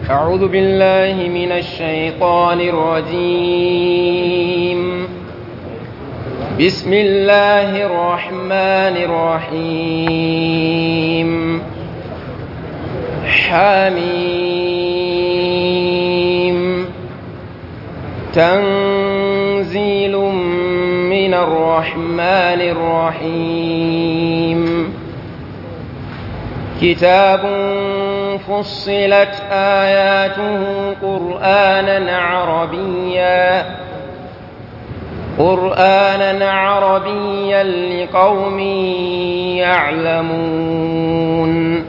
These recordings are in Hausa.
أعوذ بالله من الشيطان الرجيم بسم الله الرحمن الرحيم حميم تنزيل من الرحمن الرحيم كتاب فصلت آياته قرآنا عربيا قرآنا عربيا لقوم يعلمون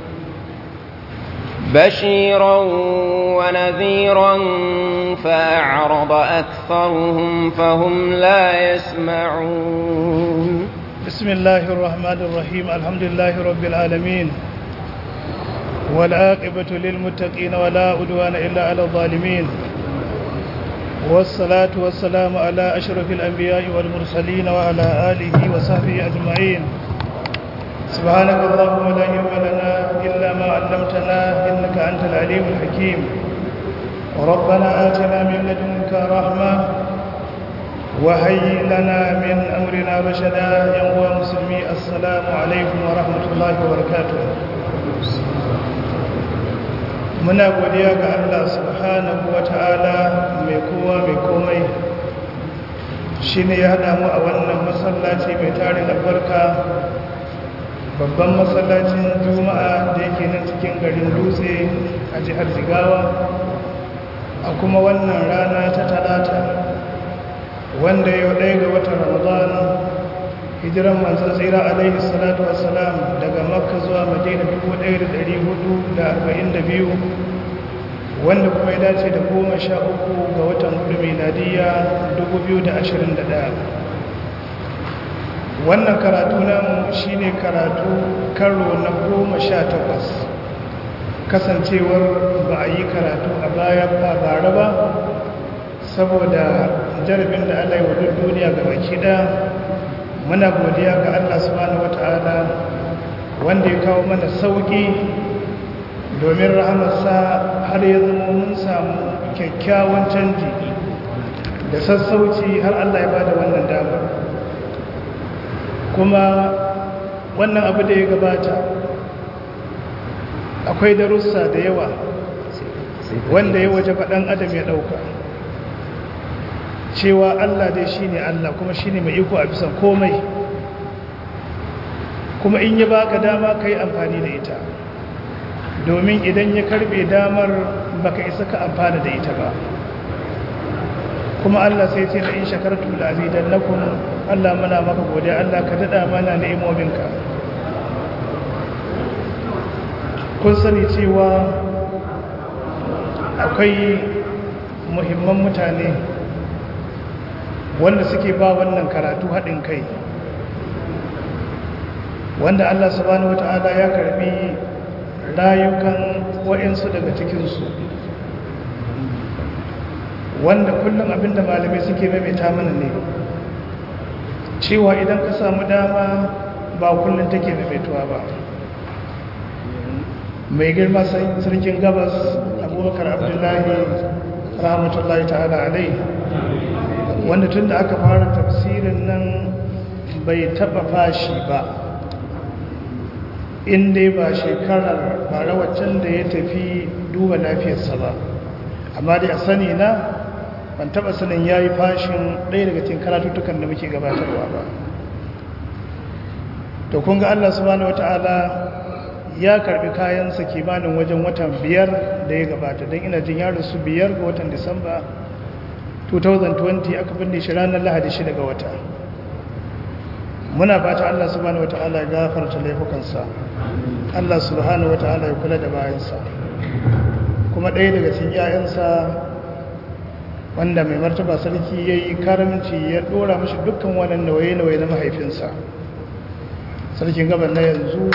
بشيرا ونذيرا فأعرض أكثرهم فهم لا يسمعون بسم الله الرحمن الرحيم الحمد لله رب العالمين والعاقبة للمتقين ولا عدوان إلا على الظالمين والصلاة والسلام على أشرف الأنبياء والمرسلين وعلى آله وصحبه أجمعين سبحانك اللهم لا علم لنا إلا ما علمتنا إنك أنت العليم الحكيم ربنا آتنا من لدنك رحمة وهيئ لنا من أمرنا رشدا يا مسلمي السلام عليكم ورحمة الله وبركاته muna godiya ga Allah subhanahu wata'ala mai kowa mai komai shi ne ya haɗa mu a wannan masallaci mai tarin albarka babban masallacin juma'a da yake nan cikin garin dutse a jihar jigawa a kuma wannan rana ta talata wanda yau ɗaya ga watan ramadan hijiran manzan tsira alaihi salatu wassalam daga makka zuwa madina 1442 wanda kuma ya dace da goma sha uku ga watan hudu miladiya 2021 wannan karatu namu shine karatu karo na goma sha takwas kasancewar ba a yi karatu a baya ba bara ba saboda jarabin da allah yi wa duk duniya ga baki ɗaya muna godiya ga Allah subhanahu wata'ala wanda ya kawo mana sauki domin rahamarsa har ya zama mun samu kyakkyawan canji da sassauci har Allah ya bada wannan damar kuma wannan abu da ya gabata akwai darussa da yawa wanda ya waje faɗan adam ya ɗauka cewa Allah dai shi ne Allah kuma shi ne mai iko a bisa komai kuma in ya baka dama ka yi amfani da ita domin idan ya karbe damar baka isa ka amfana da ita ba kuma Allah sai ce da in shakartu da azidan lakum Allah muna maka godiya Allah ka dada mana ni'imominka kun sani cewa akwai muhimman mutane wanda suke ba wannan karatu haɗin kai wanda Allah subhanahu wata'ala ya karbi rayukan wa'insu daga cikinsu wanda kullum abinda malamai suke maimaita mana ne cewa idan ka samu dama ba kullum take maimaituwa ba mai girma sarkin gabas abubakar abdullahi rahmatullahi ta'ala alai wanda tun da aka fara tafsirin nan bai taba fashi ba inda ba shekarar bara waccan da ya tafi duba lafiyarsa ba amma dai a sani na ban taba sanin ya yi fashin ɗaya daga cikin karatuttukan da muke gabatarwa ba to kun ga allah subhanahu wata'ala ya karbi kayansa kimanin wajen watan biyar da ya gabata don ina jin yaron su biyar ga watan disamba 2020 aka binne shi ranar lahadi shi daga wata muna fata Allah subhanahu wata'ala ya gafarta laifukansa Allah subhanahu wata'ala ya kula da bayansa kuma ɗaya daga cikin yayansa wanda mai martaba sarki ya yi karamci ya ɗora mashi dukkan wannan nawaye-nawaye na mahaifinsa sarkin gaban na yanzu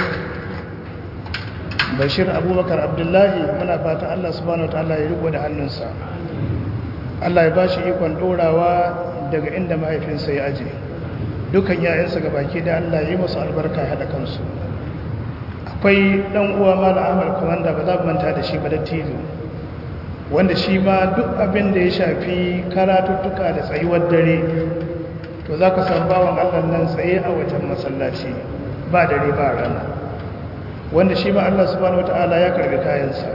bashir abubakar abdullahi muna fata Allah subhanahu wata'ala ya riko da hannunsa Allah ya ba shi ikon ɗorawa daga inda mahaifinsa ya aje dukan yayansa ga baki da Allah ya yi masu albarka ya haɗa kansu akwai ɗan uwa mala amal komanda ba za mu manta da shi ba da tilo wanda shi ma duk abin da ya shafi karatuttuka da tsayuwar dare to za ka san bawan allah nan tsaye a wajen masallaci ba dare ba rana wanda shi ma allah subhanahu wata'ala ya karbi kayansa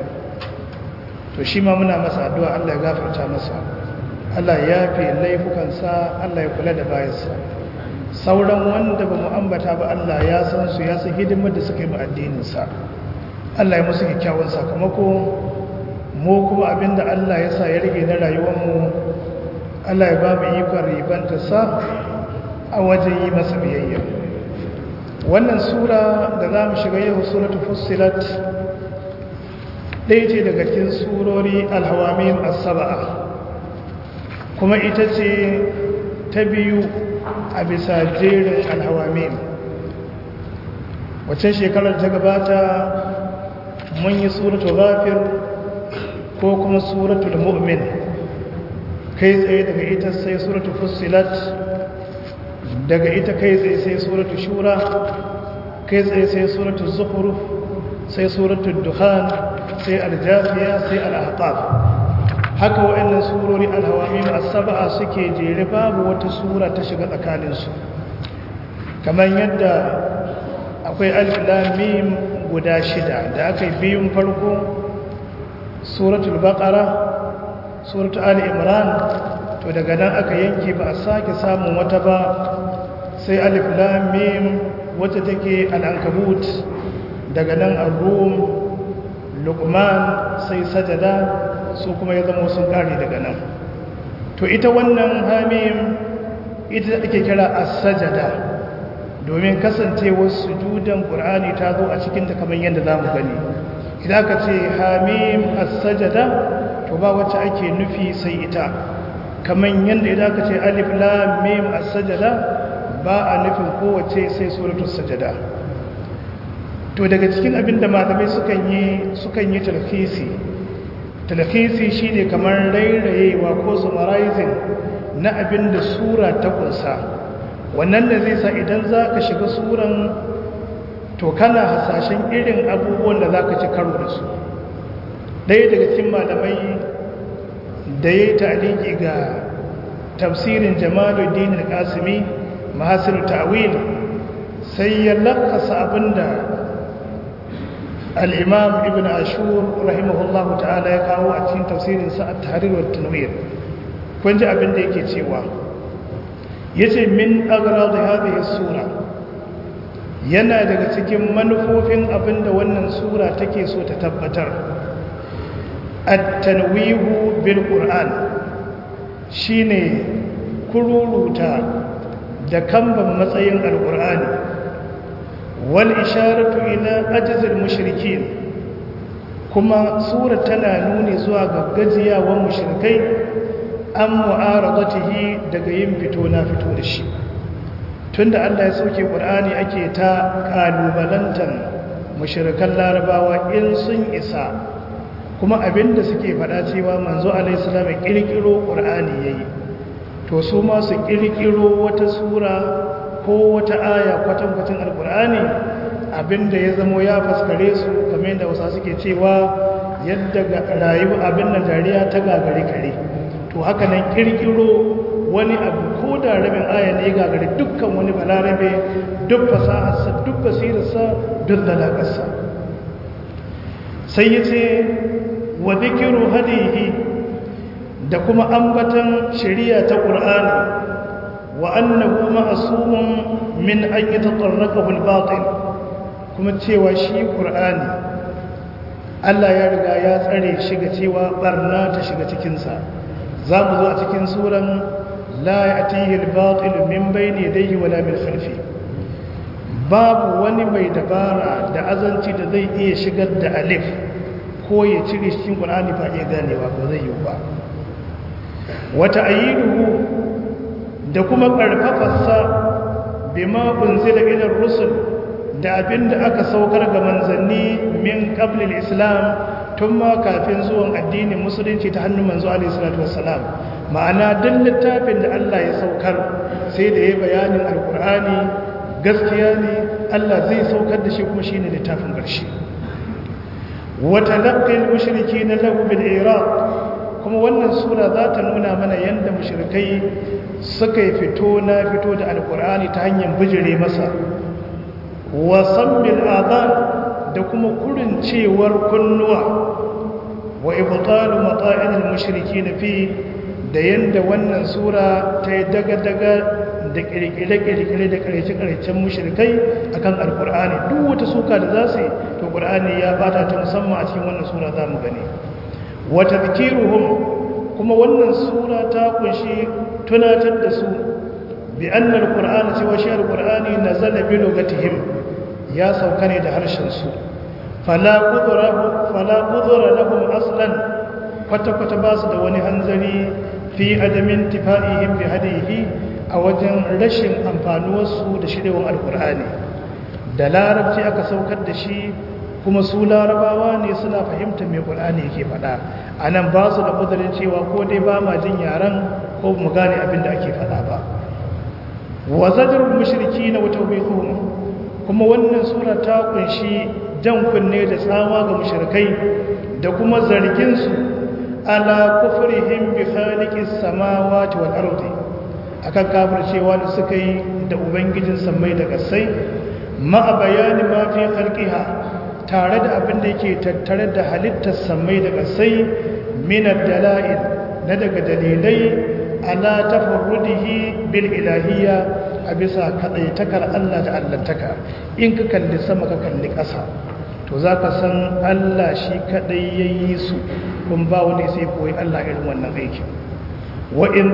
to shi ma muna masa addu'a allah ya gafarta masa allah ya fi laifukansa allah ya kula da bayansa sauran wanda ba mu ambata ba allah ya san su ya san hidimar da suka yi ma addininsa allah ya musu kyakkyawan sakamako mu kuma abinda Allah ya sa ya rage na rayuwarmu Allah ya ba mu ikon ribanta sa a wajen yi masa biyayya wannan sura da za mu shiga yau suratu fussilat ɗaya ce daga cikin surori alhawamin as-saba'a kuma ita ce ta biyu a bisa jerin alhawamin wacce shekarar ta gabata mun yi suratu ghafir ko kuma suratul mu'min kai tsaye daga ita sai suratul fussilat daga ita kai tsaye sai suratul shura kai tsaye sai suratul zukhruf sai suratul dukhan sai aljafiya sai al-ahqaf haka wa'annan surori al-hawamim as-sab'a suke jere babu wata sura ta shiga tsakanin su kamar yadda akwai alif lam mim guda shida da aka yi biyun farko suratul baqara suratul ali imran to daga nan aka yanke ba a sake samun wata ba sai alif lam mim wacce take al-ankabut daga nan ar-rum luqman sai sajada su kuma ya zama sun kare daga nan to ita wannan hamim ita ake kira as-sajada domin kasancewar sujudan qur'ani ta zo a cikin ta kamar yadda zamu gani idan ka ce hamim as-sajada to ba wacce ake nufi sai ita kaman yanda idan ka ce alif lam mim as-sajada ba a nufin kowace sai suratul sajada to daga cikin abin da malamai sukan yi sukan yi talhisi talhisi shine kamar rairayewa ko summarizing na abin da sura ta kunsa wannan da zai sa idan za ka shiga suran to kana hasashen irin abubuwan da za ka ci karo da su ɗaya daga cikin malamai da ya yi ta'aliki ga tafsirin jamaluddin al-qasimi mahasir ta'wil sai ya lakasa abinda al-imam ibn ashur rahimahullah ta'ala ya kawo a cikin tafsirin sa at-tahrir wa tanwir kun ji abin da yake cewa yace min agrad hadhihi sura yana daga cikin manufofin abinda wannan sura take so ta tabbatar at-tanwihu bil qur'an shine kururuta da kamban matsayin alqur'ani wal isharatu ila ajzil mushrikin kuma sura tana nuni zuwa ga gajiyawan mushrikai an mu'aradatihi daga yin fito na fito da shi tunda Allah ya sauke Qur'ani ake ta kalubalantan mushrikan larabawa in sun isa kuma abinda suke faɗa cewa manzo alaihi salam ya kirkiro Qur'ani yayi to su ma su kirkiro wata sura ko wata aya kwatankwacin alqur'ani abinda ya zamo ya faskare su kamar yadda wasu suke cewa yadda rayuwa abin nan dariya ta gagare kare to haka nan kirkiro wani abu ko da rabin aya ne gagari dukkan wani balarabe duk fasaharsa duk basirarsa duk dalagarsa sai ya ce wa zikiru hadihi da kuma ambatan shari'a ta ƙur'ani wa annahu ma'asumun min an yi taƙarrakahu al-batil kuma cewa shi ƙur'ani Allah ya riga ya tsare shiga cewa barna ta shiga cikinsa za mu zo a cikin suran la ya atihi al-batil min bayni yadayhi wala min khalfi babu wani mai dabara da azanci da zai iya shigar da alif ko ya cire cikin qur'ani ba iya ganewa ba zai yi ba wata ayiduhu da kuma karfafarsa bima unzila ila rusul da abinda aka saukar ga manzanni min qabl al-islam tun ma kafin zuwan addinin musulunci ta hannun manzo alaihi salatu wassalam ma'ana duk littafin da Allah ya saukar sai da ya bayanin alkur'ani gaskiya ne Allah zai saukar da shi kuma shine littafin ƙarshe wa talaqqi al-mushrikeena lahu bil iraq kuma wannan sura za ta nuna mana yadda mushrikai suka yi fito na fito da alkur'ani ta hanyar bijire masa wasan bil'adhan da kuma kurincewar kunnuwa wa ibtalu mata'il mushriki na fi da yadda wannan sura ta yi daga-daga da kirkire-kirkire da karece-karecen mushrikai akan alkur'ani duk wata suka da za su yi to ƙur'ani ya bata ta musamman a cikin wannan sura za mu gani wata zikiruhum kuma wannan sura ta kunshi tunatar da su bi annal qur'ana cewa shi alqur'ani nazala bi lugatihim ya sauka ne da harshen su fala qudra fala qudra lahum aslan kwata kwata ba su da wani hanzari fi adamin tifa'ihim bi hadihi a wajen rashin amfanuwarsu da shirewar alqur'ani da larabci aka saukar da shi kuma su larabawa ne suna fahimtar mai ƙulani yake faɗa a nan ba su da ƙudurin cewa ko dai ba ma jin yaren ko mu gane abin da ake faɗa ba wa zajar mushriki na wata kuma wannan sura ta kunshi jan kunne da tsawa ga mushrikai da kuma zarginsu ala kufrihim bi khaliqis samawati wal ardi akan kafircewa da suka yi da ubangijin sammai da kasai ma bayani ma fi khalqiha tare da abin da yake tattare da halittar samai da kasai minar dala'il na daga dalilai ala tafarrudihi bil ilahiyya a bisa kadaitakar Allah da allantaka in ka kalli sama ka kalli ƙasa to za ka san Allah shi kadai ya yi su kun ba wani sai koyi Allah irin wannan aikin wa in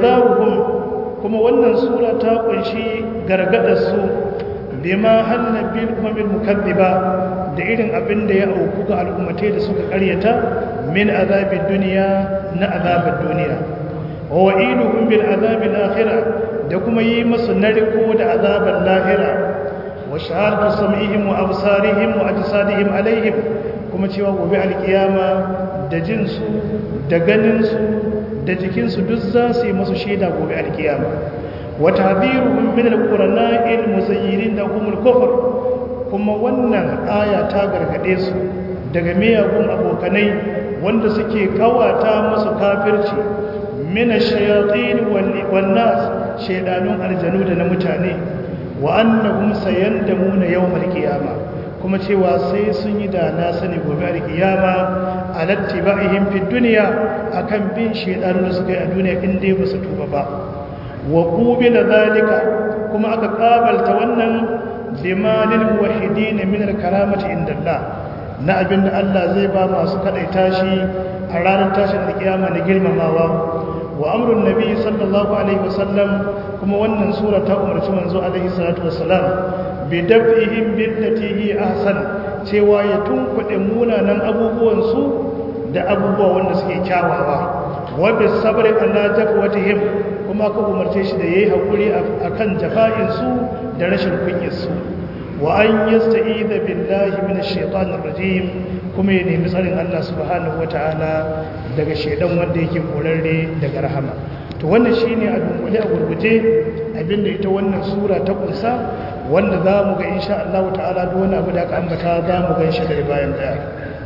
kuma wannan sura ta kunshi gargadar su bima hanna bil umamil mukaddiba da irin abin da ya auku ga al'ummatai da suka karyata min azabin duniya na azabin duniya wa wa'iduhum bil azabil akhirah da kuma yi masu narko da azabar lahira wa shahadatu sam'ihim wa absarihim wa ajsadihim alaihim kuma cewa gobe alkiyama da jinsu da ganinsu da jikinsu duk za su yi masu shaida gobe alkiyama wa tahdhiruhum min alqur'ana'il muzayyirin lahumul kufr kuma wannan aya ta gargade su daga miyagun abokanai wanda suke kawata musu kafirci min ash-shayatin wal nas shaydanun aljanu da na mutane wa annahum sayandamuna yawmal qiyama kuma cewa sai sun yi da na sani gobe alkiyama alattiba'ihim fid dunya akan bin shaydanun da suka yi a duniya in dai ba su tuba ba wa qubila zalika kuma aka kabalta wannan limanil muwahhidin min al-karamati indallah na abinda Allah zai ba masu kadaita shi a ranar tashin alkiyama da girmamawa wa amrun nabi sallallahu alaihi wasallam kuma wannan sura ta umarci manzo alaihi salatu wassalam bi dafihim billati hi ahsan cewa ya tunkuɗe munanan abubuwan su da abubuwa wanda suke kyawawa wa bis sabri ala jafwatihim kuma ka umarce shi da yayi hakuri akan jafa'in su da rashin kunyar su wa an yasta'idha billahi minash shaitanir rajim kuma ya nemi tsarin Allah subhanahu wataala daga shaidan wanda yake korarre daga rahama to wannan shine a dunkule a gurguje abinda ita wannan sura ta kunsa wanda za mu ga insha Allah ta'ala duk wani abu da aka ambata za mu gan shi daga bayan daya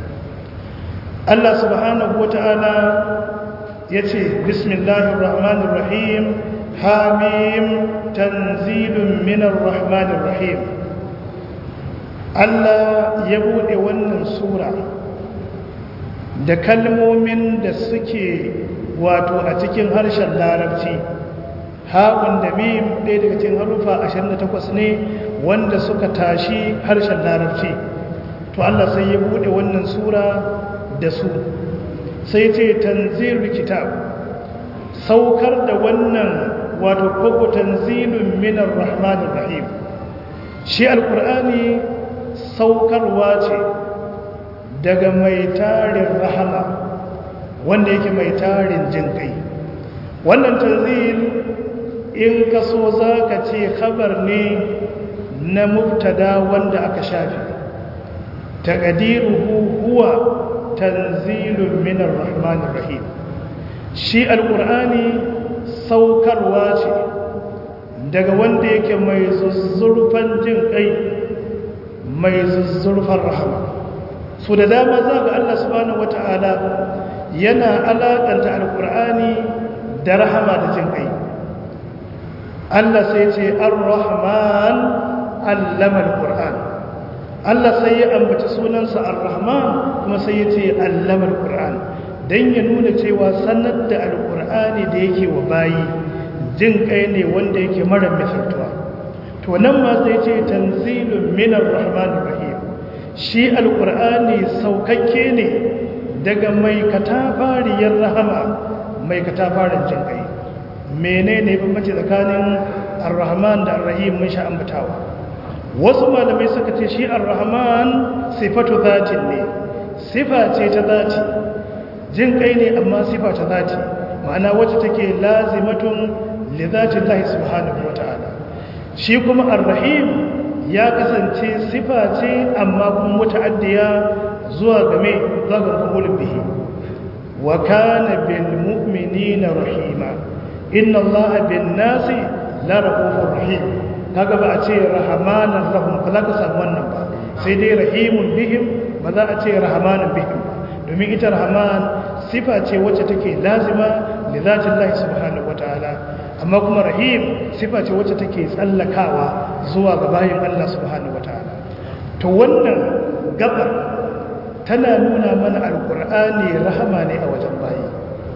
Allah subhanahu wataala yace bismillahir rahmanir rahim hamim tanzilun minar rahmanir rahim Allah ya bude wannan sura da kalmomin da suke wato a cikin harshen larabci haƙun da mim ɗaya daga cikin harufa 28 ne wanda suka tashi harshen larabci to Allah sai ya bude wannan sura da su sai ce tanzilul kitab saukar da wannan wato koko tanzilun minar rahmanir rahim shi alqur'ani saukarwa ce daga mai tarin rahama wanda yake mai tarin jin kai wannan tanzil in ka so za ka ce khabar ne na mubtada wanda aka shafi taqdiruhu huwa tanzilun minar rahmanir rahim shi alqur'ani saukarwa ce daga wanda yake mai zuzzurfan jin kai mai zuzzurfan rahama so da dama za ga Allah subhanahu wata'ala yana alaƙanta alƙur'ani da rahama da jin ƙai Allah sai ce ar-rahman allama al-qur'an Allah sai ya ambaci sunansa ar-rahman kuma sai ya ce allama al-qur'an dan ya nuna cewa sanar da al-qur'ani da yake wa bayi jin kai ne wanda yake mara misaltuwa to nan ma sai ce tanzilun min ar-rahman rahim shi al-qur'ani saukakke ne daga mai katafariyar rahama mai katafarin jin kai menene bambanci tsakanin ar-rahman da ar-rahim mun sha ambatawa wasu malamai suka ce shi ar-rahman sifatu zatin ne sifa ce ta zati jin kai ne amma sifa ta zati ma'ana wacce take lazimatun li zatin Allah subhanahu wata'ala shi kuma ar-rahim ya kasance sifa ce amma kuma muta'addiya zuwa game zuwa ga kumulin bihi wa kana bil mu'minina rahima inna allaha bin nasi la rahufur rahim kaga ba a ce rahmanan lahum ba za ka samu wannan ba sai dai rahimun bihim ba za a ce rahmanan bihim ba domin ita rahman sifa ce wacce take lazima li zatin Allah subhanahu wataala amma kuma rahim sifa ce wacce take tsallakawa zuwa ga bayin Allah subhanahu wataala to wannan gabar tana nuna mana alqur'ani rahama ne a wajen bayi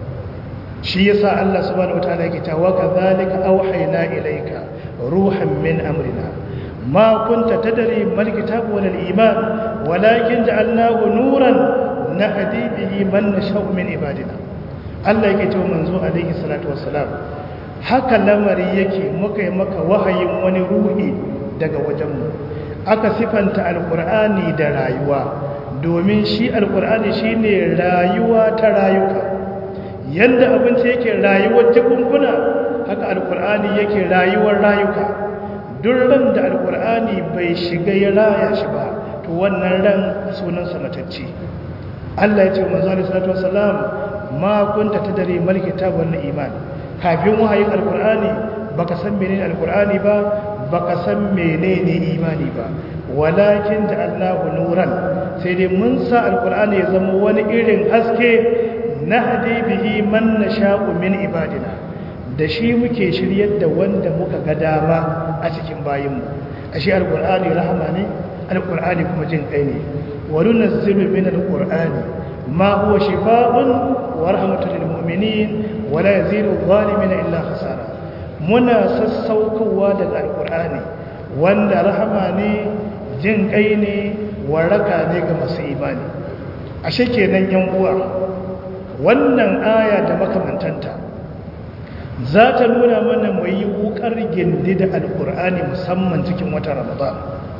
shi yasa Allah subhanahu wataala yake cewa kadhalika awhayna ilayka ruhan min amrina ma kunta tadri mal kitab wal iman walakin ja'alnahu nuran nahdi bihi man nasha'u min ibadina Allah yake cewa manzo alaihi salatu wassalam haka lamari yake muka yi maka wahayin wani ruhi daga wajenmu aka sifanta alqur'ani da rayuwa domin shi alqur'ani shine rayuwa ta rayuka yadda abinci yake rayuwar jikunkuna haka alkur'ani yake rayuwar rayuka duk ran da alkur'ani bai shiga ya raya shi ba to wannan ran sunansa matacce Allah ya ce wa manzo alaihi salatu wassalam ma kunta tadri mal kitab wal iman kafin wahayin alkur'ani baka san menene alkur'ani ba baka san menene imani ba walakin ja'alnahu nuran sai dai mun sa alkur'ani ya zama wani irin haske nahdi bihi man nasha'u min ibadina da shi muke shiryar da wanda muka ga dama a cikin bayinmu ashe alqur'ani rahama ne alqur'ani kuma jin kai ne wa nunazzilu min alqur'ani ma huwa shifaa'un wa rahmatun lil mu'minin wa la yazidu adh-dhalimina illa khasara muna sassaukowa daga alqur'ani wanda rahama ne jin kai ne waraka ne ga masu imani ashe kenan yan uwa wannan aya da makamantanta za ta nuna mana mai yi wukar gindi da alkur'ani musamman cikin watan ramadan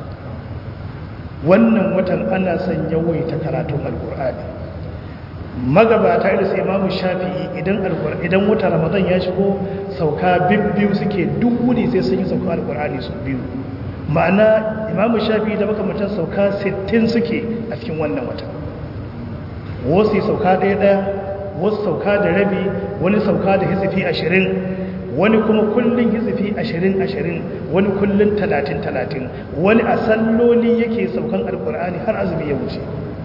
wannan watan ana son yawaita karatun alkur'ani magabata irin sai imamu shafi'i idan idan watan ramadan ya shigo sauka bibbiyu suke duk wuni sai sun yi sauka alkur'ani su biyu ma'ana imamu shafi'i da makamantan sauka 60 suke a cikin wannan watan wasu sauka ɗaya ɗaya wasu sauka da rabi wani sauka da hizifi ashirin wani kuma kullum hizifi ashirin ashirin wani kullum talatin talatin wani a salloli yake saukan alkur'ani har azumi ya wuce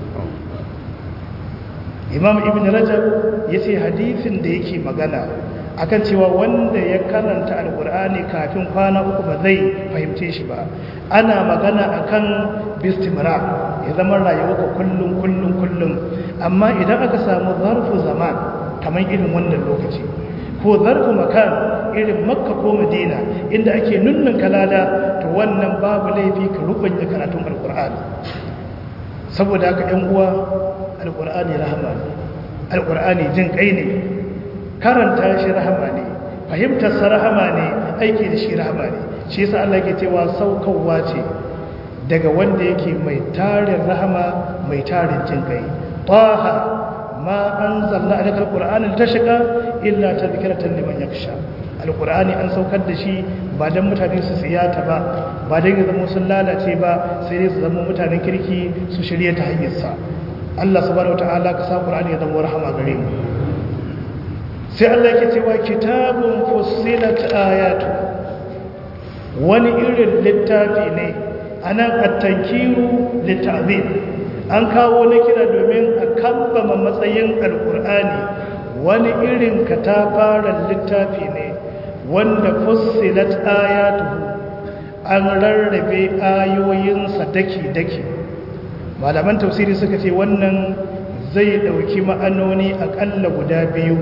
imam ibn rajab ya ce hadifin da yake magana akan cewa wanda ya karanta alkur'ani kafin kwana uku ba zai fahimce shi ba ana magana akan bistimra ya zama rayuwa kullum kullum kullum amma idan aka samu zarfu zaman kamar irin wannan lokaci ko zarfu makan irin makka ko madina inda ake nunnun kalada to wannan babu laifi ka rubanya karatun alkur'ani saboda haka yan uwa alkur'ani rahama ne alkur'ani jin kai ne karanta shi rahama ne fahimtar sa rahama ne aiki da shi rahama ne shi yasa Allah ke cewa saukowa ce daga wanda yake mai tarin rahama mai tarin jin kai taha ma anzalna alayka alqur'ana litashqa illa tadhkiratan liman yakhsha alqur'ani an saukar da shi ba dan mutane su tsiyata ba ba dan ya zama sun lalace ba sai dai su zama mutanen kirki su shirye ta hanyar sa Allah subhanahu wataala ka sa qur'ani ya zama rahama gare mu sai Allah yake cewa kitabun fussilat ayatu wani irin littafi ne anan at-tankiru lit-ta'zim an kawo na kira domin a kambama matsayin alkur'ani wani irin katafaren littafi ne wanda fussilat ayatuhu an rarrabe ayoyinsa daki-daki malaman tafsiri suka ce wannan zai dauki ma'anoni akalla guda biyu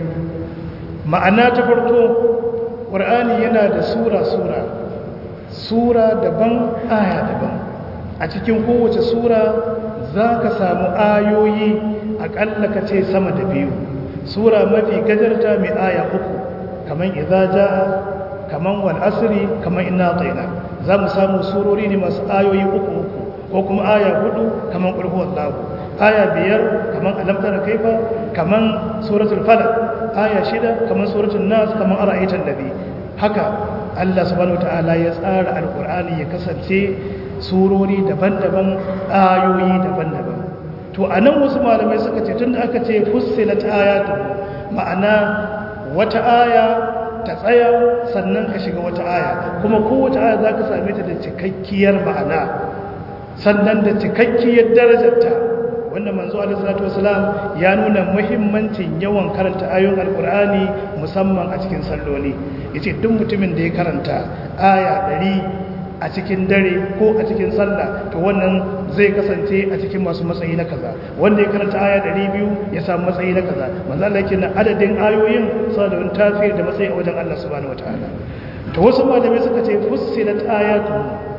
ma'ana ta farko ƙur'ani yana da sura-sura sura daban aya daban a cikin kowace sura za ka samu ayoyi akalla ka ce sama da biyu sura mafi gajarta mai aya uku kamar idza jaa kamar wal asri kamar inna tayna za mu samu surori ne masu ayoyi uku uku ko kuma aya hudu kamar qul huwallahu aya biyar kamar alam tara kaifa kamar suratul falaq aya shida kamar suratul nas kamar ara'aytal ladhi haka Allah subhanahu wataala ya tsara alqur'ani ya kasance surori daban-daban ayoyi daban-daban to anan wasu malamai suka ce tunda aka ce fussilat ayatu ma'ana wata aya ta tsaya sannan ka shiga wata aya kuma kowace aya za ka same ta da cikakkiyar ma'ana sannan da cikakkiyar darajarta wanda manzo alaihissalatu wasalam ya nuna muhimmancin yawan karanta ayoyin alkur'ani musamman a cikin salloli yace duk mutumin da ya karanta aya ɗari a cikin dare ko a cikin sallah to wannan zai kasance a cikin masu matsayi na kaza wanda ya karanta aya 200 ya samu matsayi na kaza manzo Allah yake na adadin ayoyin suna da wani tasiri da matsayi a wajen Allah subhanahu wataala to wasu malamai suka ce fussilat ayatu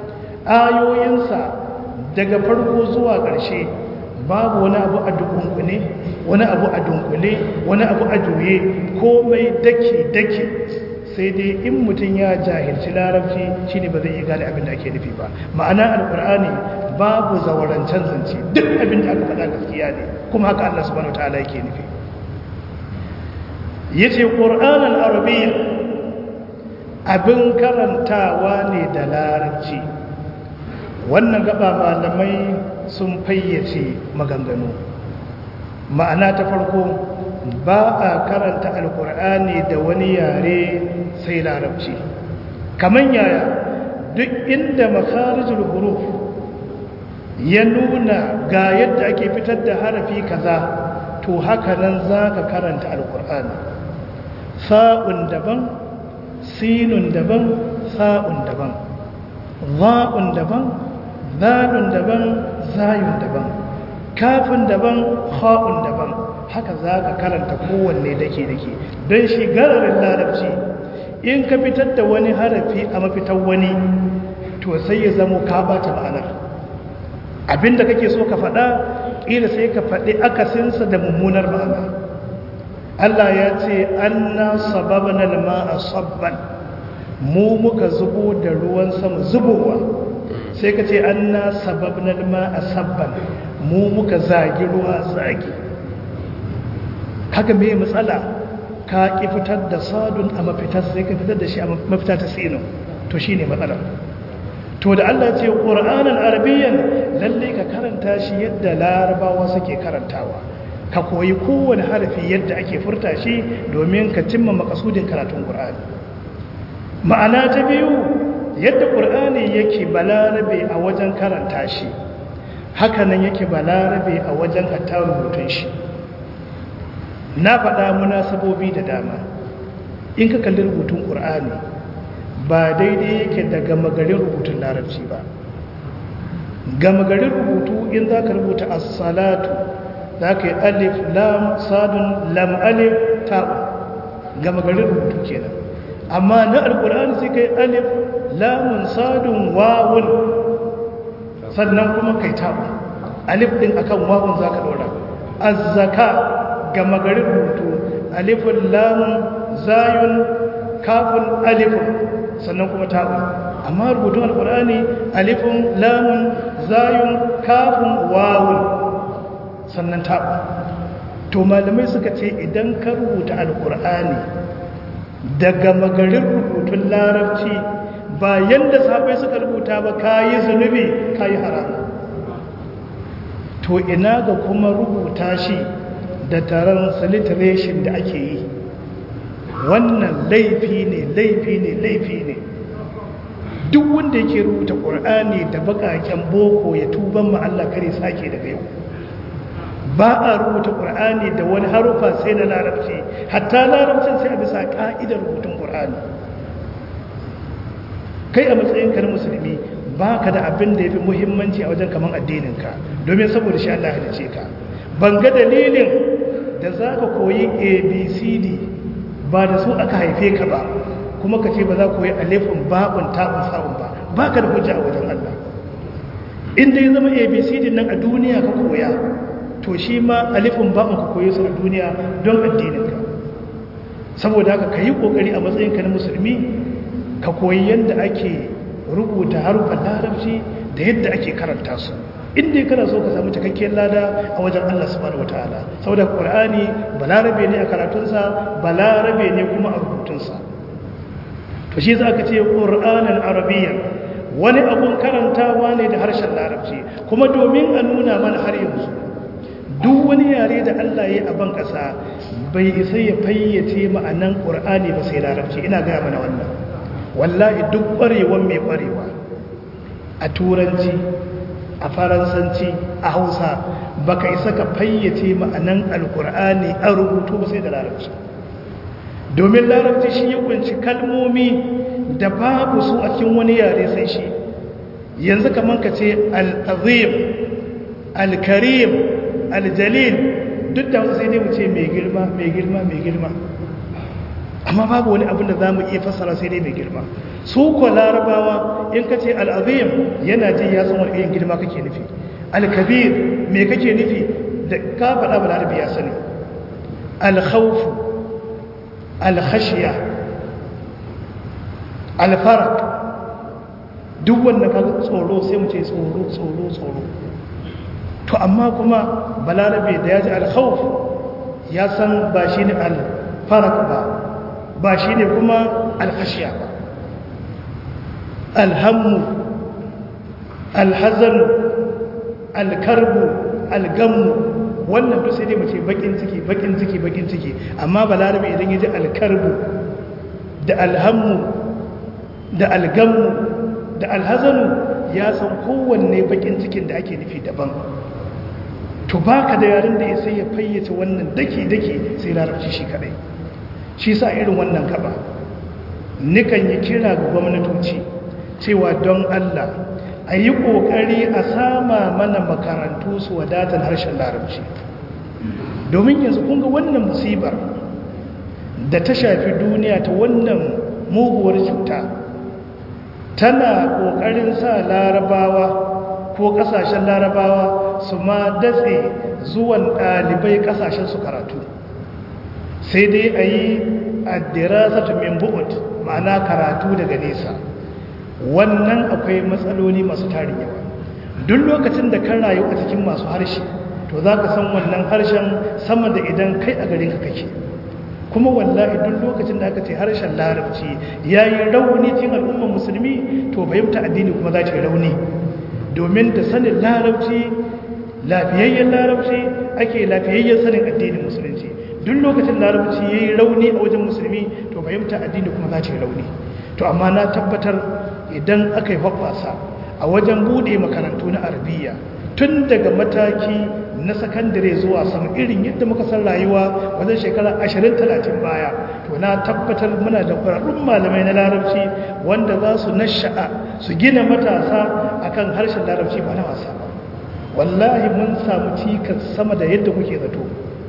ayoyinsa daga farko zuwa ƙarshe babu wani abu a dukunkune wani abu a dunkule wani abu a juye komai daki daki sai dai in mutum ya jahilci larabci shine ba zai iya gane abin da ake nufi ba ma'ana alkur'ani babu zawarancen zance duk abin da aka faɗa gaskiya ne kuma haka Allah subhanahu wataala yake nufi yace qur'anan arabiyya abin karantawa ne da larabci wannan gaba malamai sun fayyace maganganu ma'ana ta farko ba a karanta alkur'ani da wani yare sai larabci kamar yaya duk inda makarijul huruf ya nuna ga yadda ake fitar da harafi kaza to haka nan za ka karanta alkur'ani sa'un daban sinun daban sa'un daban za'un daban zalun daban zayun daban kafin daban ha'un daban haka za ka karanta kowanne dake-dake don shi gararin larabci in ka fitar da wani harafi a mafitar wani to sai ya zamo ka bata ma'anar abinda kake so ka faɗa ƙila sai ka faɗi akasinsa da mummunar ma'ana Allah ya ce an na sababin alma'a sabban mu muka zubo da ruwan sama zubowa sai ka ce an na sababin alma'a sabban mu muka zagi ruwa zagi haka mai matsala ka ƙi fitar da sadun a mafitar sai ka fitar da shi a mafita ta sino to shi ne matsalar to da Allah ce ƙura'anin arabiyyan lalle ka karanta shi yadda larabawa suke karantawa ka koyi kowane harafi yadda ake furta shi domin ka cimma makasudin karatun ƙura'ani ma'ana ta biyu yadda ƙura'ani yake balarabe a wajen karanta shi hakanan yake balarabe a wajen hatta rubutun shi na faɗa munasabobi da dama in ka kalli rubutun ƙur'ani ba daidai yake da gama garin rubutun larabci ba gama garin rubutu in za ka rubuta as-salatu za ka yi alif lam sadun lam alif ta'u gama garin rubutu kenan amma na alƙur'ani sai ka yi alif lamun sadun wawun sannan kuma kai ta'u alif ɗin akan wawun za ka ɗora az-zaka gama garin rubutu alifun lamun zayun kafin alifun sannan kuma ta'un amma rubutun alkur'ani alifun lamun zayun kafin wawun sannan ta'un to malamai suka ce idan ka rubuta alkur'ani daga magarin rubutun larabci ba yadda sabai suka rubuta ba kayi zunubi kayi haramu to ina ga kuma rubuta shi da transliteration da ake yi wannan laifi ne laifi ne laifi ne duk wanda yake rubuta ƙur'ani da baƙaƙen boko ya tuban ma Allah kare sake daga yau ba a rubuta ƙur'ani da wani harufa sai na larabci hatta larabcin sai a bisa ƙa'idar rubutun ƙur'ani kai a matsayinka na musulmi ba ka da abin da ya fi muhimmanci a wajen kaman addininka domin saboda shi Allah halice ka ban ga dalilin da za ka koyi abcd ba da su aka haife ka ba kuma ka ce ba za ku yi alifin babin tabin sa'un ba ba ka da hujja a wajen Allah inda ya zama abcd nan a duniya ka koya to shi ma alifin babin ka koyi su a duniya don addininka saboda haka ka yi ƙoƙari a matsayinka na musulmi ka koyi yadda ake rubuta harufan larabci da yadda ake karanta su inda kana so ka samu cikakkiyar lada a wajen Allah subhanahu wataala saboda Qur'ani balarabe ne a karatunsa balarabe ne kuma a rubutunsa to shi za ka ce Qur'anan Arabiyyan wani abun karantawa ne da harshen larabci kuma domin a nuna mana har yanzu duk wani yare da Allah ya yi a ban ƙasa bai isa ya fayyace ma'anan Qur'ani ba sai larabci ina gaya mana wannan wallahi duk ƙwarewan mai ƙwarewa a turanci a faransanci a hausa baka isa ka fayyace ma'anan alkur'ani a rubutu ba sai da larabci domin larabci shi ya kunci kalmomi da babu su a cikin wani yare sai shi yanzu kamar ka ce al'azim al-karim al-jalil duk da wasu sai dai mu ce mai girma mai girma mai girma amma babu wani abin da za mu iya fassara sai dai mai girma su ko larabawa in ka ce al'azim yana ji ya san wani irin girma kake nufi al-kabir me kake nufi da ka faɗa ba larabi ya sani al-khawfu al-khashiya al-farak duk wanda ka tsoro sai mu ce tsoro tsoro tsoro to amma kuma balarabe da ya ji al-khawf ya san ba shi ne al-farak ba ba shi ne kuma alhashiya ba alhammu alhazan alkarbu algammu wannan duk sai dai mace bakin ciki bakin ciki bakin ciki amma balarabe idan ya ji alkarbu da alhammu da algammu da alhazanu ya san kowanne bakin cikin da ake nufi daban to baka da yaren da ya sai ya fayyace wannan daki-daki sai larabci shi kadai shi sa irin wannan gaba nikan yi kira ga gwamnatoci cewa don Allah a yi ƙoƙari a sama mana makarantu su wadatar harshen larabci domin yanzu kunga wannan musibar da ta shafi duniya ta wannan muguwar cuta tana ƙoƙarin sa larabawa ko ƙasashen larabawa su ma datse zuwan ɗalibai ƙasashen su karatu sai dai a yi addirasatu min bu'ud ma'ana karatu daga nesa wannan akwai matsaloli masu tarin yawa duk lokacin da kan rayu a cikin masu harshe to za ka san wannan harshen sama da idan kai a garin ka kake kuma wallahi duk lokacin da aka ce harshen larabci ya yi rauni cikin al'ummar musulmi to fahimta addini kuma za ta yi rauni domin da sanin larabci lafiyayyen larabci ake lafiyayyen sanin addinin musulunci duk lokacin larabci ya yi rauni a wajen musulmi to fahimta addini kuma za ta yi rauni to amma na tabbatar idan aka yi hoɓasa a wajen buɗe makarantu na arabiya tun daga mataki na sakandare zuwa sama irin yadda muka san rayuwa wajen shekara 20-30 baya to na tabbatar muna da ƙwararrun malamai na larabci wanda za su nasha'a su gina matasa akan harshen larabci ba na wasa ba wallahi mun samu cikas sama da yadda kuke zato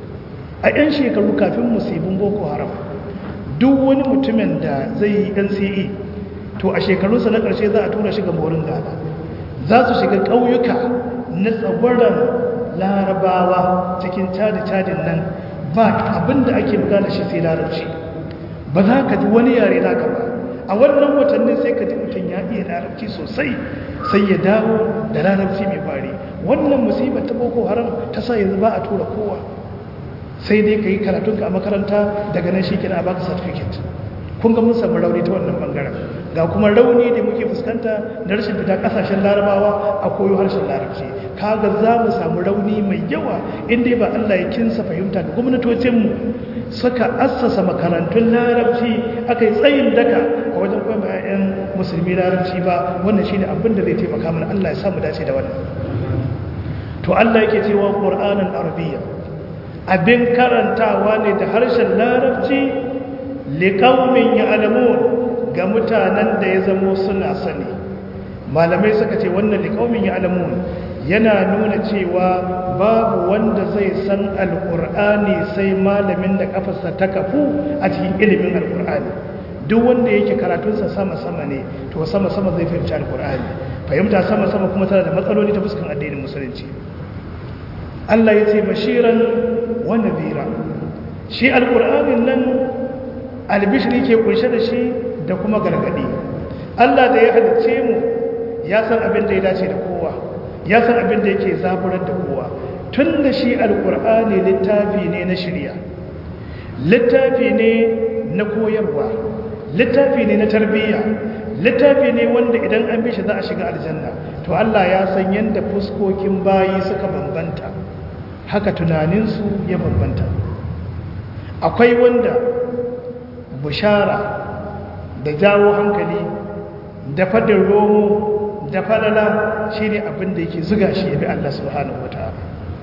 a 'yan shekaru kafin musibin boko haram duk wani mutumin da zai yi nce to a shekarunsa na ƙarshe za a tura shi ga morin gada za su shiga ƙauyuka na tsagwaron larabawa cikin cadi-cadin nan ba abinda ake magana shi sai larabci ba za ka ji wani yare naka ba a wannan watannin sai ka ji mutum ya iya larabci sosai sai ya dawo da larabci mai bari wannan musibar ta boko haram ta sa yanzu ba a tura kowa sai dai ka yi karatunka a makaranta daga nan shi kina a baka certificate kun ga mun samu rauni ta wannan bangaren ga kuma rauni da muke fuskanta na rashin fita kasashen larabawa a koyo harshen larabci kaga za mu samu rauni mai yawa inda ba Allah ya kinsa fahimta da gwamnatocinmu suka assasa makarantun larabci aka yi tsayin daka a wajen kwamba 'ya'yan musulmi larabci ba wannan shine abin da zai taimaka mana Allah ya samu dace da wannan to Allah yake cewa qur'anan arabiyya abin karantawa ne da harshen larabci liqaumin ya'lamun ga mutanen da ya zamo suna sani malamai suka ce wannan liqaumin ya'lamun yana nuna cewa babu wanda zai san alqur'ani sai malamin da kafarsa ta kafu a cikin ilimin alqur'ani duk wanda yake karatunsa sama-sama ne to sama-sama zai fahimci alkur'ani fahimta sama-sama kuma tana da matsaloli ta fuskan addinin musulunci Allah ya ce bashiran wa nadhira shi alkur'anin nan albishiri ke kunshe da shi da kuma gargadi Allah da ya halicce mu ya san abin da ya dace da kowa ya san abin da yake zaburar da kowa tun da shi alkur'ani littafi ne na shirya littafi ne na koyarwa littafi ne na tarbiyya littafi ne wanda idan an bishi za a shiga aljanna to Allah ya san yadda fuskokin bayi suka bambanta haka tunaninsu ya bambanta akwai wanda bushara da jawo hankali da fadin romo da falala shi ne abin da yake zuga shi ya bi Allah subhanahu wa ta'ala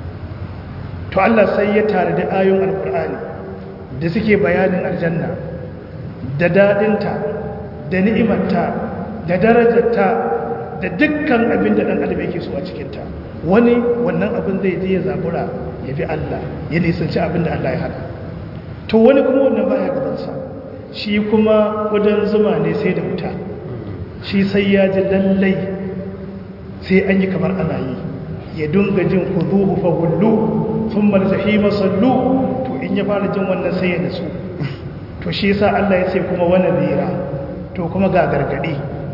to Allah sai ya tare da ayon alkur'ani da suke bayanin aljanna da daɗinta da ni'imarta da darajarta da dukkan abin da ɗan adam yake so a cikinta wani wannan abin zai je ya zabura ya bi Allah ya nisanci abin da Allah ya hada to wani kuma wannan baya gabansa shi kuma wajen zuma ne sai da wuta shi sai ya ji lallai sai an yi kamar ana yi ya dunga jin kuzuhu fa hullu thumma al-jahima sallu to in ya fara jin wannan sai ya nasu to shi yasa Allah ya ce kuma wani zira to kuma ga gargadi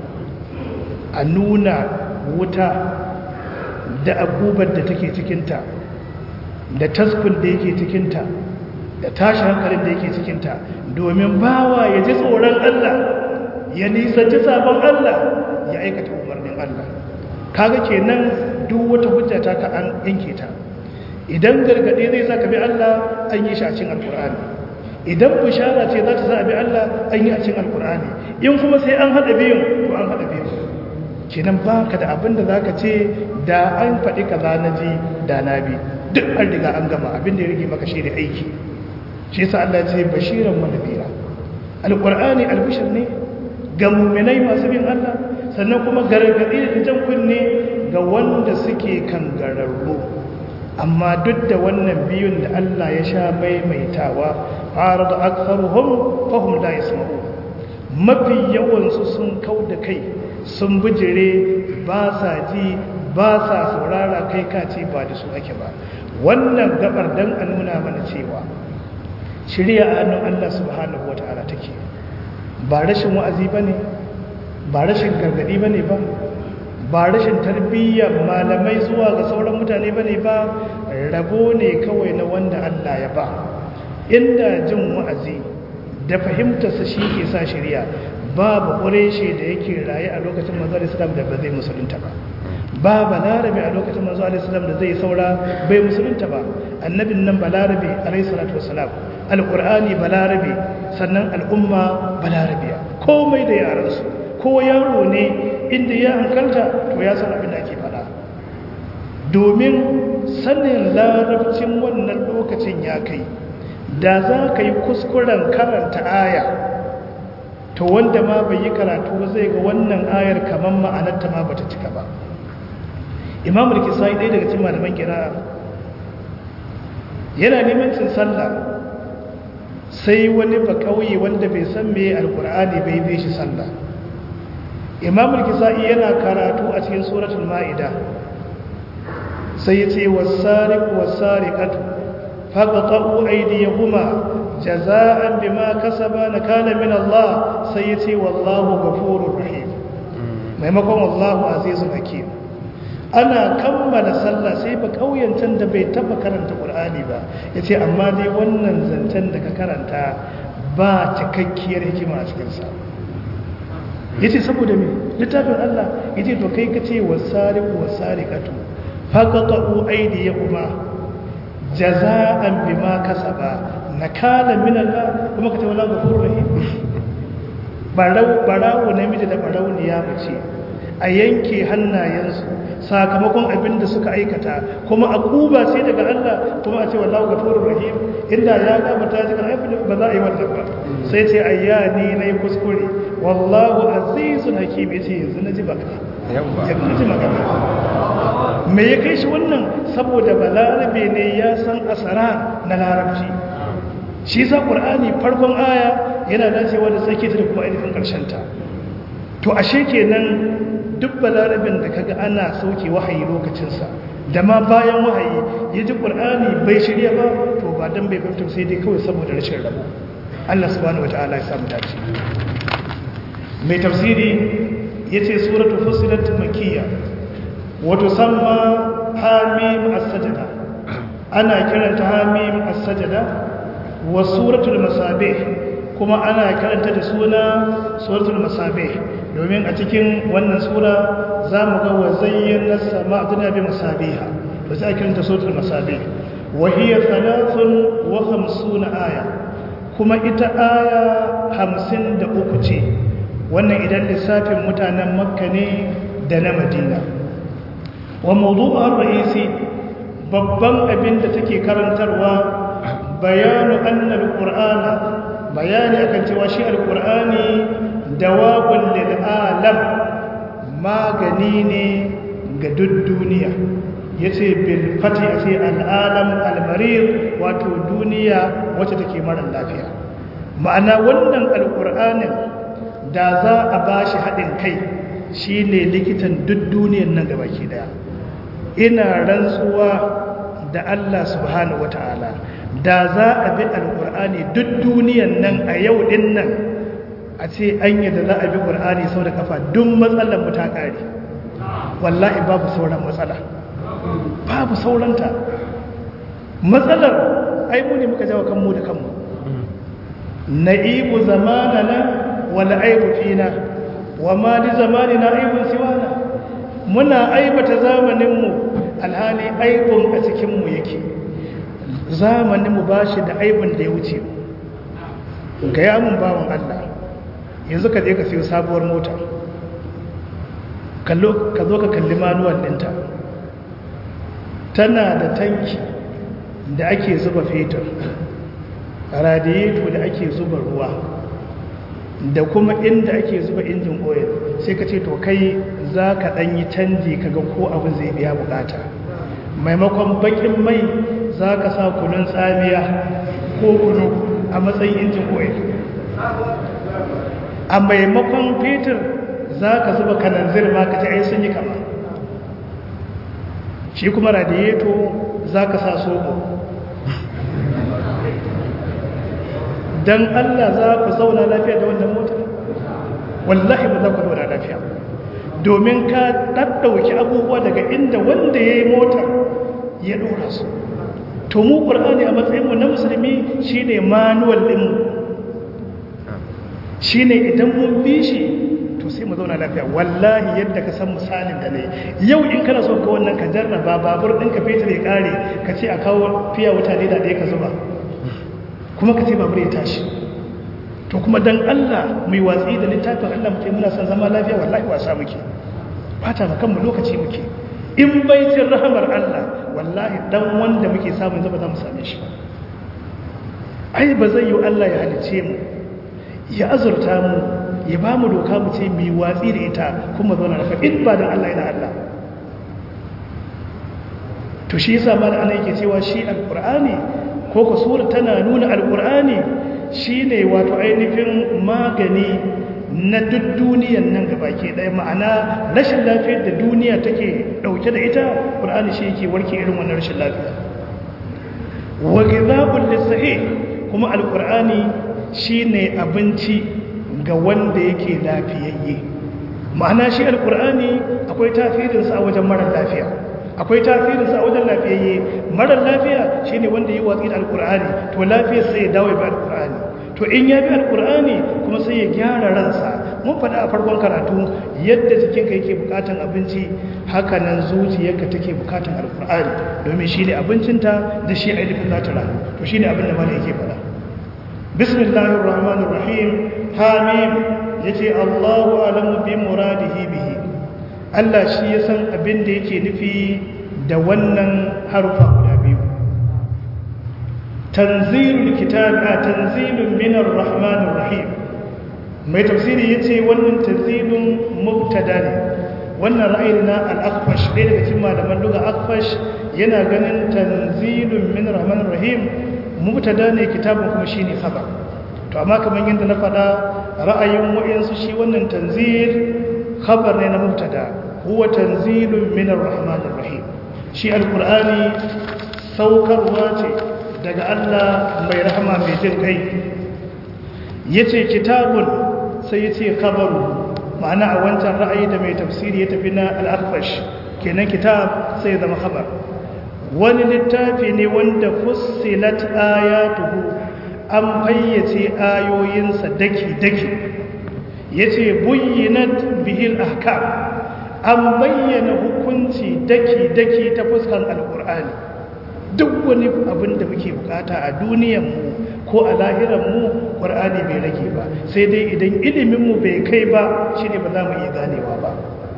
a nuna wuta da abubar da take cikinta da taskun da yake cikinta da tashi hankalin da yake cikinta domin bawa ya ji tsoron Allah ya nisanci sabon Allah ya aikata umarnin Allah kaga kenan duk wata hujja ta ka an yanke ta idan gargadi zai saka bi Allah an yi shi a cikin alkur'ani idan bishara ce za ta sa bi Allah an yi a cikin alkur'ani in kuma sai an haɗa biyun to an haɗa biyun kenan ba ka da abin da za ka ce da an faɗi kaza na ji da na bi duk an riga an gama abin da ya rage maka shi da aiki shi yasa Allah ce bashiran wa nadira alkur'ani albishir ne ga muminai masu bin Allah sannan kuma gargaɗi da jan kunne ga wanda suke kangararru amma duk da wannan biyun da Allah ya sha maimaitawa فعرض أكثرهم فهم لا يسمعون mafi yawansu sun kau da kai sun bijire ba sa ji ba sa saurara kai kace ba da su ake ba wannan gabar dan a nuna mana cewa shirya a hannun Allah subhanahu wata'ala take ba rashin wa'azi bane ba rashin gargadi bane ba ba rashin tarbiyyar malamai zuwa ga sauran mutane bane ba rabo ne kawai na wanda Allah ya ba inda jin wa'azi da fahimtarsa shi ke sa shirya babu ƙureshe da yake raye a lokacin manzo islam da ba zai musulunta ba ba balarabe a lokacin manzo islam da zai saura bai musulunta ba annabin nan balarabe alayhi salatu wassalam alqur'ani balarabe sannan al'umma balarabiya komai da yaransu ko yaro ne inda ya hankalta to ya san abin da ake faɗa domin sanin larabcin wannan lokacin ya kai da za ka yi kuskuren karanta aya to wanda ma bai yi karatu ba zai ga wannan ayar kamar ma'anarta ma bata cika ba imam al-kisai ɗaya daga cikin malaman kira yana neman cin sallah sai wani ba kauye wanda bai san me alkur'ani bai bai shi sallah imam al-kisai yana karatu a cikin suratul ma'ida sai ya ce wasariqu wasariqatu فقطعوا أيديهما جزاء بما كسبا نكالا من الله سيتي والله غفور رحيم maimakon wallahu azizun hakim ana kammala sallah sai ba kauyen can da bai taba karanta qur'ani ba yace amma dai wannan zancen da ka karanta ba cikakkiyar hikima a cikin sa yace saboda me littafin Allah yace to kai kace wasariqu wasariqatu faqatu aydiyahuma jaza'an bima kasaba nakala min Allah kuma kace wala ghafurur rahim barau barau namiji da barau ne ya mace a yanke hannayensu sakamakon abin da suka aikata kuma a kuba sai daga Allah kuma a ce wallahu ghafurur rahim inda ya gabata jikan aifin ba za a yi wannan ba sai ce ayyani nayi kuskure wallahu azizun hakim yace yanzu naji baka yanzu naji magana me ya kai shi wannan saboda balarabe ne ya san asara na larabci shi sa qur'ani farkon aya yana dacewa da tsake ta da kuma ainihin karshen ta to ashe kenan duk balarabin da kaga ana sauke wahayi lokacinsa da ma bayan wahayi ya ji ƙur'ani bai shirya ba to ba don bai fahimta sai dai kawai saboda rashin rabo Allah subhanahu wa ta'ala ya samu dace mai tafsiri ya ce suratu fusilat makiyya wato samma hamim as-sajada ana kiranta hamim as-sajada wa suratul masabih kuma ana karanta da suna suratul masabih domin a cikin wannan sura za mu ga wa zayyana sama duniya bi masabiha da sai kiranta suratul masabih wa hiya thalathun wa khamsuna aya kuma ita aya hamsin da uku ce wannan idan lissafin mutanen makka ne da na madina wa mawdu'ar ra'isi babban abin da take karantarwa bayanu annal qur'ana bayani akan cewa shi alqur'ani dawabun lil alam magani ne ga duk duniya yace bil fati sai al alam al marid wato duniya wacce take mara lafiya ma'ana wannan alqur'anin da za a bashi hadin kai shine likitan duk duniyar nan gabaki daya ina rantsuwa da Allah subhanahu wataala da za a bi alqur'ani duk duniyar nan a yau din nan a ce an yadda za a bi ƙur'ani sau da kafa duk matsalar mu ta ƙare wallahi babu sauran matsala babu sauranta matsalar ai mu ne muka jawo kanmu da kanmu na'ibu zamanana wal aibu fina wa ma li zamanina aibun siwana muna aibata zamaninmu alhali aibun a cikinmu yake zamaninmu ba shi da aibun da ya wuce ga yamun bawan Allah yanzu ka je ka siyo sabuwar mota ka zo ka kalli manuwal ɗinta tana da tanki da ake zuba fetur radiyeto da ake zuba ruwa da kuma inda ake zuba injin oil sai ka ce to kai za ka ɗanyi canji kaga ko abin zai biya bukata maimakon bakin mai za ka sa kunun tsamiya ko kunu a matsayin injin oil a maimakon fetur za ka zuba kananzir ma ka ce ai sun yi kama shi kuma radiyeto za ka sa soko don allah za ku zauna lafiya da wannan motar wallahi ba za ku zauna lafiya domin ka ɗaɗɗauki abubuwa daga inda wanda ya yi motar ya ɗora su to mu ƙur'ani a matsayinmu na musulmi shi ne manuwal ɗinmu shi ne idan mun bi shi to sai mu zauna lafiya wallahi yadda ka san misalin da ne yau in kana so ka wannan ka jarraba babur ɗin ka fetur ya ƙare ka ce a kawo fiya wuta ne da ɗaya ka zuba kuma ka ce babur ya tashi to kuma dan Allah mai watsi da littafin Allah muke muna son zama lafiya wallahi wasa muke fata ma kanmu lokaci muke in baitin rahamar Allah wallahi dan wanda muke samun zaba za mu same shi ai ba zai yi Allah ya halice mu ya azurta mu ya ba mu doka mu ce mai watsi da ita kuma zauna lafiya in ba dan Allah yana Allah to shi yasa ma da ana yake cewa shi alqur'ani ko ko sura tana nuna alqur'ani shine wato ainihin magani na duk duniyan nan gabaki ɗaya ma'ana rashin lafiyar da duniya take ɗauke da ita ƙur'ani shi yake warke irin wannan rashin lafiya wa ghidhabul lisahih kuma alqur'ani shine abinci ga wanda yake lafiyayye ma'ana shi alqur'ani akwai tasirinsa a wajen mara lafiya akwai tasirinsa a wajen lafiyayye marar lafiya shine wanda yi watsi da alkur'ani to lafiyar sai ya dawo bi alkur'ani to in ya bi alkur'ani kuma sai ya gyara ransa mun faɗa a farkon karatu yadda jikinka yake bukatan abinci haka nan zuciyarka take bukatan alkur'ani domin shine abincinta da shi ainihin za ta rayu to shine abin da mana yake faɗa bismillahir rahmanir rahim hamim yace allahu alamu bi muradihi bihi Allah shi ya san abin da yake nufi da wannan harufa guda biyu tanzilul kitab a tanzilun minar rahmanir rahim mai tafsiri yace wannan tanzilun mubtada ne wannan ra'ayin na al-akhfash ɗaya daga cikin malaman duga akhfash yana ganin tanzilun min rahmanir rahim mubtada ne kitabun kuma shine khabar to amma kamar yadda na faɗa ra'ayin wayansu shi wannan tanzil khabar ne na mubtada huwa tanzilun min rahmanir rahim shi alqur'ani saukarwa ce daga Allah mai rahama mai jin kai yace kitabun sai yace khabaru ma'ana a wancan ra'ayi da mai tafsiri ya tafi na al-akhfash kenan kitab sai zama khabar wani littafi ne wanda fussilat ayatuhu an fayyace ayoyinsa daki-daki yace buyyinat bihil ahkam an bayyana hukunci daki-daki ta fuskan alkur'ani duk wani abin da muke bukata a duniyanmu ko a lahiranmu ƙwar'ani bai rage ba sai dai idan iliminmu bai kai ba shi ne ba za mu iya ganewa ba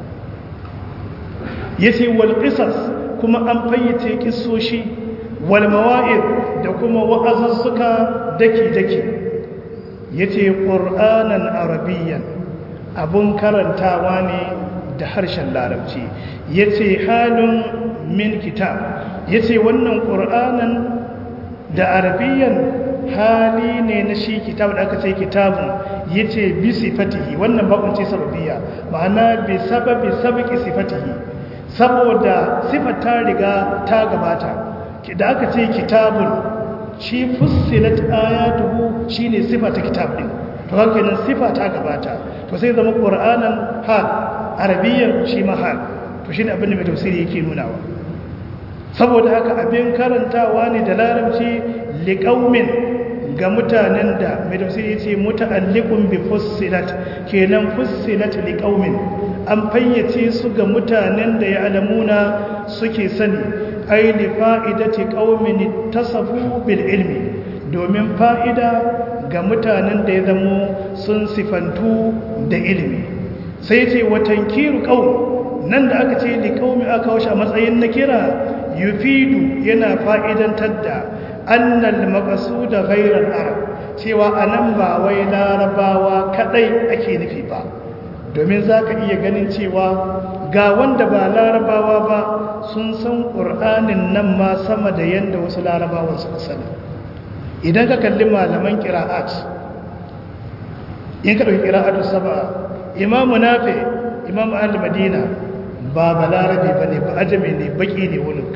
ya ce walƙisas kuma an fayyace ƙisoshi walmawa'ir da kuma wa'azuzzuka daki-daki ya ce ƙur'anan arabiyyan abun karantawa ne da harshen larabci ya ce halin min kitab ya ce wannan ƙur'anan da arabiyyan hali ne na shi kitab da aka ce kitabun ya ce bi sifatihi wannan bakunci sababiya ma'ana bi sababi sabiki sifatihi saboda sifar ta riga ta gabata da aka ce kitabun shi fussilat ayatuhu shine sifa ta kitab din to haka nan sifa ta gabata to sai zama qur'anan hal arabiyyan shi ma hal to shine abin da mai tafsiri yake nunawa saboda haka abin karantawa ne da larabci liqaumin ga mutanen da mai tafsiri yace muta'alliqun bi fussilat kenan fussilat liqaumin an fayyace su ga mutanen da ya alamuna suke sani ai li fa'idati qaumin tasafu bil ilmi domin fa'ida ga mutanen da ya zamo sun sifantu da ilimi sai ce watankiru qaum nan da aka ce li qaumi aka washe a matsayin na kira yufidu yana fa'idantar da annal maqsuda ghayra al-arab cewa anan ba wai larabawa kadai ake nufi ba domin zaka iya ganin cewa ga wanda ba larabawa ba sun san qur'anin nan ma sama da yanda wasu larabawan suka sani idan ka kalli malaman qira'at in ka dauki qira'atu sab'a imamu nafi imamu al-madina ba balarabe bane ba ajami ne baki ne wurin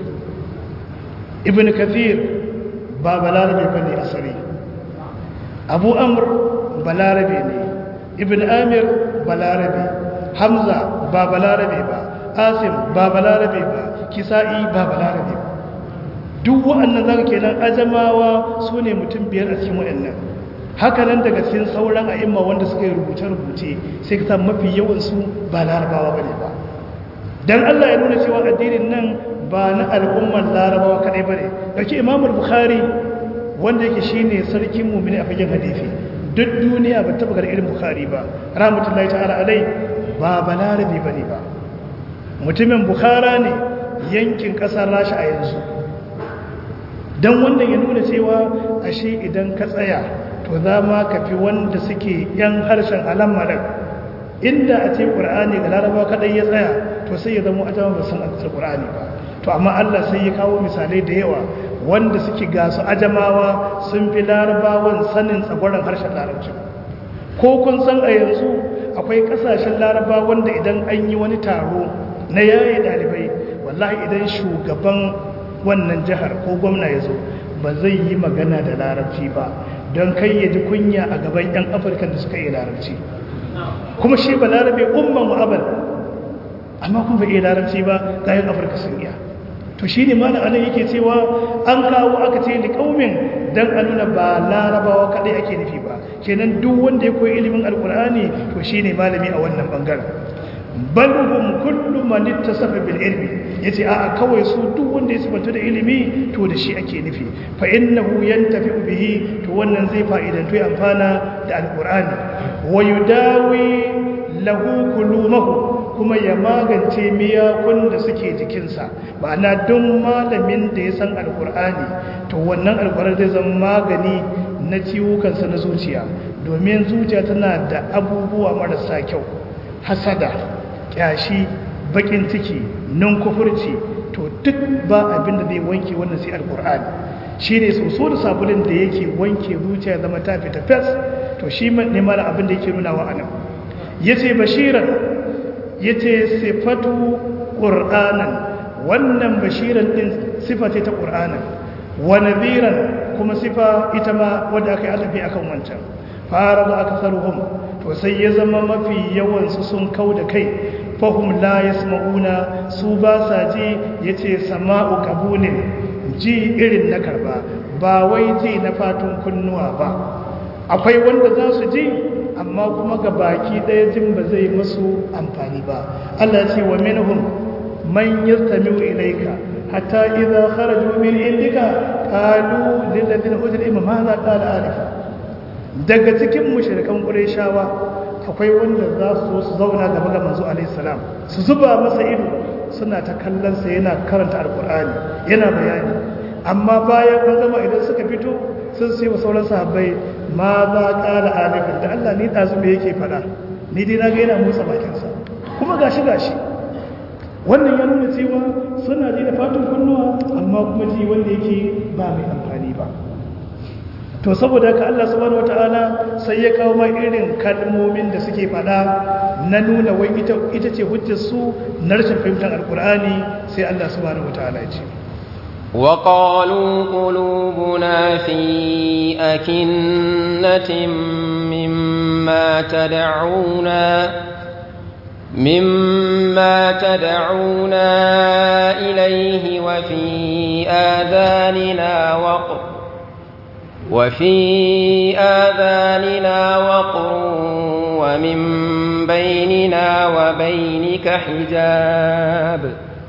ibn kathir ba balarabe ba ne asali abu amur balarabe ne ibn amir balarabe hamza ba balarabe ba asim ba balarabe ba kisa'i ba balarabe ba duk wa'annan zaka kenan ajamawa su ne mutum biyar a cikin wa'annan haka nan daga cikin sauran a'imma wanda suka yi rubuce-rubuce sai ka samu mafi yawansu ba larabawa ba ne ba don allah ya nuna cewa addinin nan ba na al'ummar larabawa kadai bane dauki imamul bukhari wanda yake shine sarkin mu'mini a fagen hadisi duk duniya ba taba ga irin bukhari ba rahmatullahi ta'ala alai ba balarabi bane ba mutumin bukhara ne yankin kasar rasha a yanzu dan wannan ya nuna cewa ashe idan ka tsaya to za ma ka fi wanda suke yan harshen alammaran inda a ce qur'ani ga larabawa kadai ya tsaya to sai ya zama ajama ba san alqur'ani ba to amma Allah sai ya kawo misalai da yawa wanda suke gasu ajamawa sun fi larabawan sanin tsagwaron harshen larabci ko kun san a yanzu akwai kasashen larabawan da idan an yi wani taro na yaye dalibai wallahi idan shugaban wannan jihar ko gwamna ya zo ba zai yi magana da larabci ba don kai ya ji kunya a gaban 'yan afirka da suka yi larabci kuma shi ba larabe umman mu'abal amma kuma bai iya larabci ba ga 'yan afirka sun iya to shi ne mana anan yake cewa an kawo aka ce da kaumin don a nuna ba larabawa kadai ake nufi ba kenan duk wanda ya koyi ilimin alkur'ani to shi ne malami a wannan bangaren balhum kullu man ittasafa bil ilmi yace a'a kawai su duk wanda ya sabanta da ilimi to da shi ake nufi fa innahu yantafi'u bihi to wannan zai fa'idantu ya amfana da alkur'ani wa yudawi lahu kulumahu kuma ya magance miyakun da suke jikinsa ma'ana don malamin da ya san alkur'ani to wannan alkur'ani zai zama magani na ciwukansa na zuciya domin zuciya tana da abubuwa marasa kyau hasada kyashi bakin ciki nan kufurci to duk ba abin da zai wanke wannan sai alkur'ani shi ne soso da sabulin da yake wanke zuciya zama ta fita fes to shi ne mara abin da yake nuna wa anan ya ce bashiran ya ce sifatu ƙur'anan wannan bashiran ɗin sifa ce ta ƙur'anan wa naziran kuma sifa ita ma wadda aka yi alafi akan wancan fara da aka saruhun to sai ya zama mafi yawansu sun kau da kai fahim la ya sma'una su ba sa ji ya ce sama'u kabunin ji irin na karba ba wai ji na fatun kunnuwa ba akwai wanda za su ji amma kuma ga baki ɗaya jin ba zai masu amfani ba Allah ce wa minhum man yastami'u ilayka hatta idza kharaju min indika qalu lil ladina utul ilma ma za qala alif daga cikin mushrikan qurayshawa akwai wanda za su su zauna gaba ga manzo alaihi salam su zuba masa ido suna ta kallon sa yana karanta alqur'ani yana bayani amma bayan an gama idan suka fito sun sai wa sauran sahabbai ma za ƙara alifin da Allah ni ɗazu me yake faɗa ni dai na ga yana motsa bakinsa kuma gashi gashi wannan ya nuna cewa suna ji da fatan kunnuwa amma kuma ji wanda yake ba mai amfani ba to saboda haka Allah subhanahu wataala sai ya kawo ma irin kalmomin da suke faɗa na nuna wai ita ita ce hujjar su na rashin fahimtar alkur'ani sai Allah subhanahu wataala ya ce وقالوا قلوبنا في أكنة مما تدعونا مما تدعونا إليه وفي آذاننا وقر وفي آذاننا وقر ومن بيننا وبينك حجاب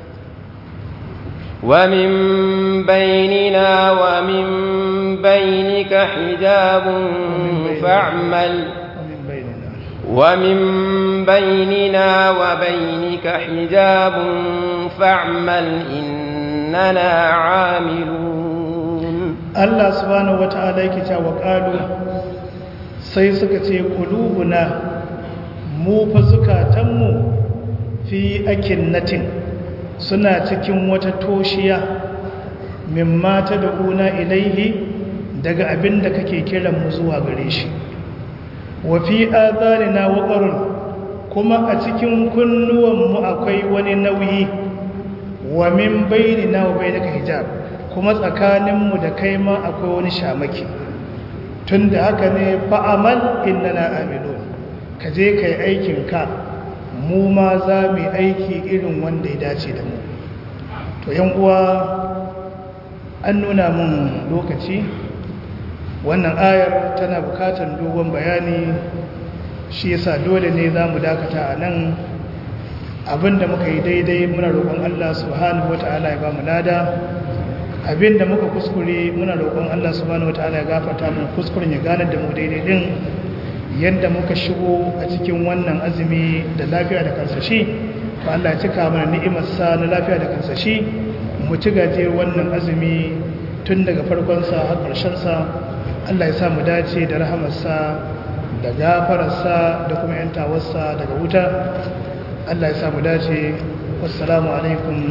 ومن بيننا ومن بينك حجاب فاعمل ومن بيننا وبينك حجاب فاعمل إننا عاملون الله سبحانه وتعالى يكتا وقالوا سيسكت قلوبنا mu fa zukatanmu fi akinnatin suna cikin wata toshiya min mata da una ilaihi daga abin da kake kiran mu zuwa gare shi wa fi adhanina waqarun kuma a cikin kunnuwanmu akwai wani nauyi wa min bainina wa bainaka hijab kuma tsakaninmu da kai ma akwai wani shamaki tunda haka ne fa'amal innana amilun ka je kai aikin ka mu ma za mu aiki irin wanda ya dace da mu to yan uwa an nuna mun lokaci wannan ayar tana bukatar dogon bayani shi yasa dole ne za mu dakata a nan abinda muka yi daidai muna roƙon Allah subhanahu wata'ala ya ba mu lada abinda muka kuskure muna roƙon Allah subhanahu wata'ala ya gafarta mu kuskuren ya gane da mu daidai din yadda muka shigo a cikin wannan azumi da lafiya da kansashi ba Allah ya cika mana ni'imarsa na lafiya da kansashi mu ci gajiyar wannan azumi tun daga farkonsa har ƙarshensa Allah ya sa mu dace da rahamarsa da gafararsa da kuma yantawarsa daga wuta Allah ya sa mu dace wassalamu alaikum